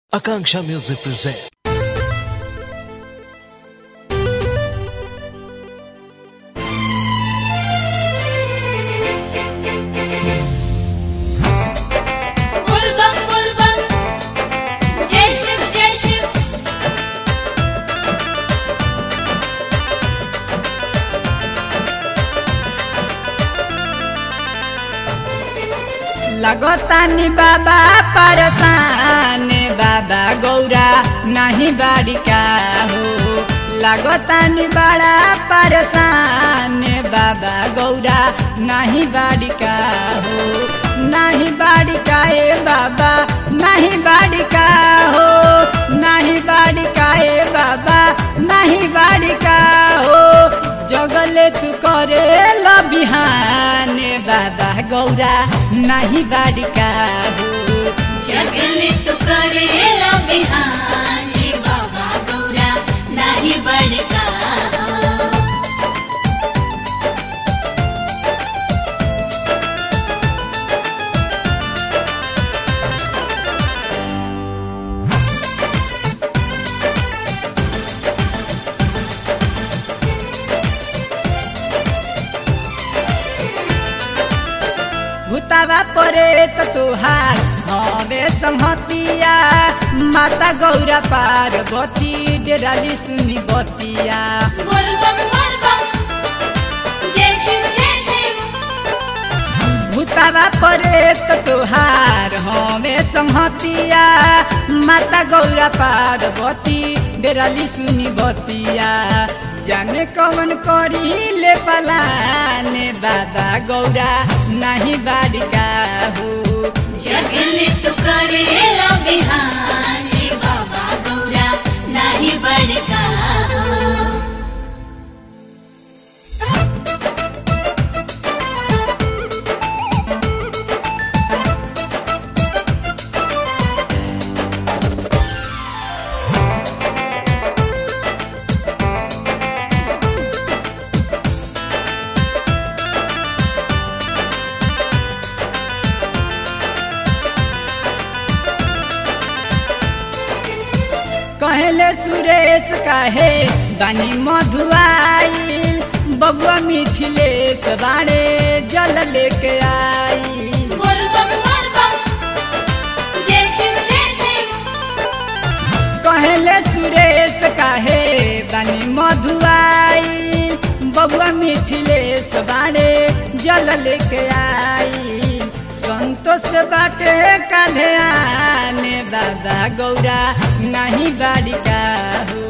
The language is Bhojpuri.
Akanksha Music presents. बुलबम बुलबम जय शिव जय शिव लगतानी बाबा परसान बाबा गौरा नहीं बाड़िका हो लगतानी बड़ा परसान बाबा गौरा नहीं बाड़िका हो नहीं बाड़िका ए बाबा नहीं बाड़िका हो नहीं बाड़िका ए बाबा नहीं बाड़िका हो जगले तू करे ल बिहाने बाबा गौरा नहीं बाड़िका हो जगले तू करेला बिहाने बाबा गौरा नाही बड़का भूतावा परे त तुहार हमें संहतिया माता गौरा पार्वती डेराली सुनी बतिया बुलबम बुलबम जय शिव जय शिव भूतावा परे त तुहार हमें संहतिया माता गौरा पार्वती डेराली सुनी बतिया जाने कौन करी ले पलाने बाबा गौरा नहीं बाड़िका हो जगले तू करेला बिहाने बाबा गौरा नाही बड़का कहले सुरेश काहे बानी मधुआई बबुआ मिथिलेश बाड़े जल लेके आई बुलबम बुलबम जय शिव जय शिव कहले सुरेश काहे बानी मधुआई बबुआ मिथिलेश बाड़े जल लेके आई संतोष बाटे काढ़े आने बाबा गौरा नहीं बाड़िका हो